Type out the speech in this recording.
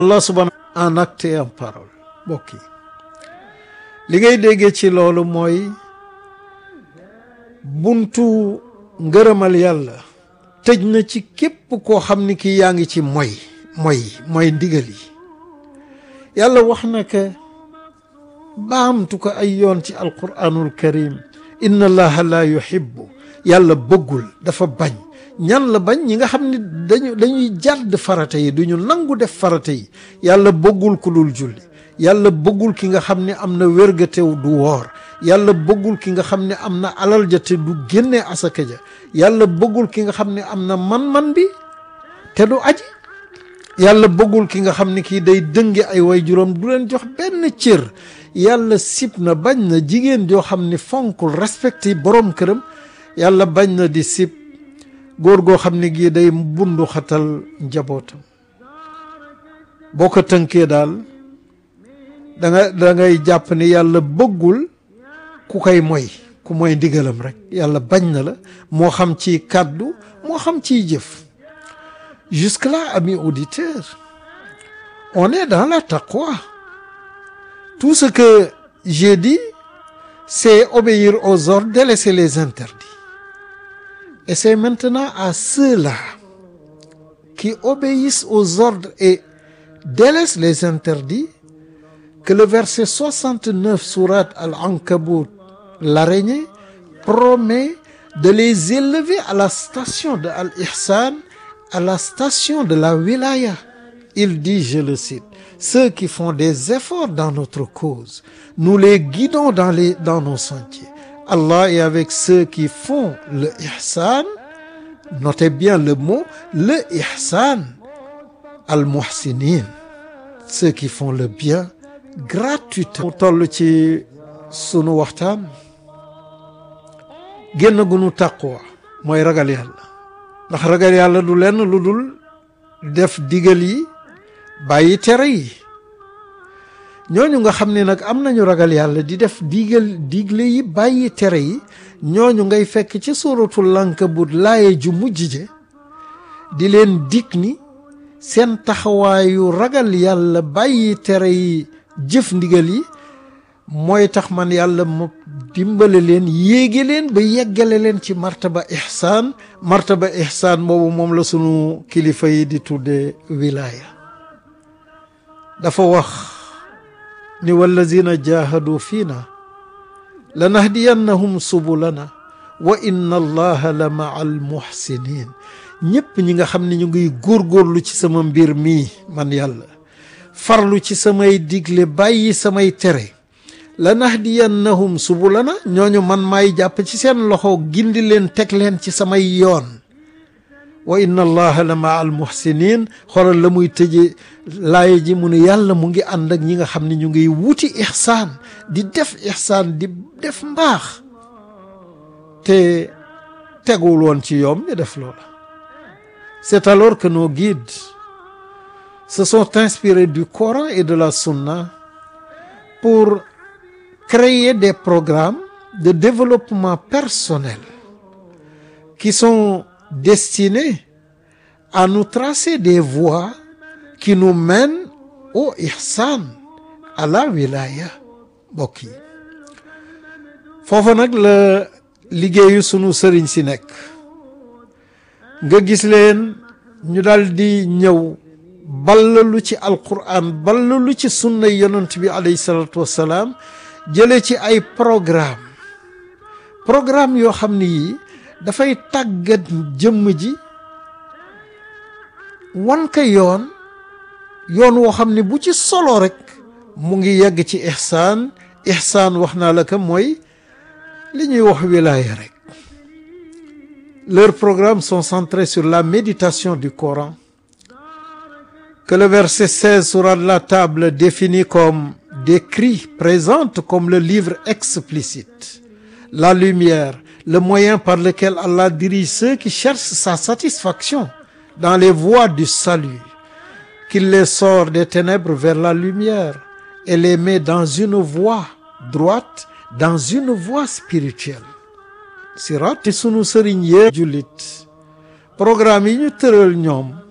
Allah subhanahu en acte et en parole mbokk yi li ngay déggee ci loolu mooy buntu ngërëmal yàlla tëj na ci képp koo xam ni kii yaa ngi ci moy moy mooy ndigal yi yàlla wax na ko baamtu ko ay yoon ci alquranul karim inna allaha la yuhibbu yàlla bëggul dafa bañ ñan la bañ ñi nga xam ne dañu dañuy jàdd farata yi duñu nangu def farata yi yàlla bëggul ku dul julli yàlla bëggul ki nga xam ne am na wérgatew du woor yàlla bëggul ki nga xam ne am na alal ja te du génne asaka ja yàlla bëggul ki nga xam ne am na man-man bi te du aji yàlla bëggul ki nga xam ne kii day dënge ay way juróom du leen jox benn cër yàlla sib na bañ na jigéen joo xam ne fonkul respecté borom këram yàlla bañ na di sib góor goo xam ne gii day bundu xatal njabootam boo ko tënkee daal da nga da ngay jàpp ne yàlla bëggul ku koy moy ku moy ndigalam rek yàlla bañ na la moo xam ci kàddu moo xam ciy jëf jusque-là amis auditeurs on est dans la taqwa tout ce que j'ai dit c'est obéir aux ordres délaisser les interdits et c'est maintenant à ceux-là qui obéissent aux ordres et délaissent les interdits que le verset 69 sourate Al-Ankabut l'araignée promet de les élever à la station de Al-Ihsan à la station de la wilaya il dit je le cite ceux qui font des efforts dans notre cause nous les guidons dans les dans nos sentiers Allah est avec ceux qui font le ihsan notez bien le mot le ihsan al-muhsinin ceux qui font le bien gratuitement mu toll ci sunu waxtaan génn gu nu taqwa mooy ragal yàlla ndax ragal yàlla du lenn lu dul def digal yi bàyyi tere yi ñooñu nga xam ne nag am nañu ragal yàlla di def digal digle yi bàyyi tere yi ñooñu ngay fekk ci suratul Ankabut laaye ju mujj je di leen dig ni seen taxawaayu ragal yàlla bàyyi tere yi jëf ndigal yi mooy tax man yàlla mu dimbale leen yéege leen ba yeggale leen ci martaba ihsaan martaba ihsaan boobu moom la sunu kilifa yi di tudde wilaya dafa wax ni wallazina jahadu fiina lanahdiyannahum subulana wa inna allaha la maa al muhsinin ñëpp ñi nga xam ne ñu ngi góorgóorlu ci sama mbir mii man yàlla farlu ci samay digle bàyyi samay tere lanahdiyannahum subulana ñooñu man maay jàpp ci seen loxo gindi leen teg leen ci samay yoon wa inna allaha la maa al muhsinin xoolal la muy tëje laaya ji mu ne yàlla mu ngi ànd ak ñi nga xam ne ñu ngi wuti ihsaan di def ihsaan di def mbaax te teguwul woon ci yoom ñu def loola c'est alors que nos guides se sont inspirés du Coran et de la Sunna pour créer des programmes de développement personnel qui sont destinés à nous tracer des voies qui nous mènent au ihsan à la wilaya mbokk yi foofu nag la liggéeyu sunu sëriñ si nekk nga gis leen ñu dal di ñëw ballalu ci alquran ballalu ci sunna yonent bi alayhi salatu wassalaam jële ci ay programme programme yoo xam ne yii dafay tàggat jëmm ji wan ka yoon yoon woo xam ne bu ci solo rek mu ngi yegg ci ihsaan ihsaan wax naa la ka mooy li ñuy wax wilaaya rek leurs programmes sont centrés sur la méditation du Coran que le verset 16 sourate la table définit comme décrit présente comme le livre explicite la lumière le moyen par lequel Allah dirige ceux qui cherchent sa satisfaction dans les voies du salut qu'il les sort des ténèbres vers la lumière et les met dans une voie droite dans une voie spirituelle sirat sunu sëriñ yee jullit programme yi ñu tëral ñoom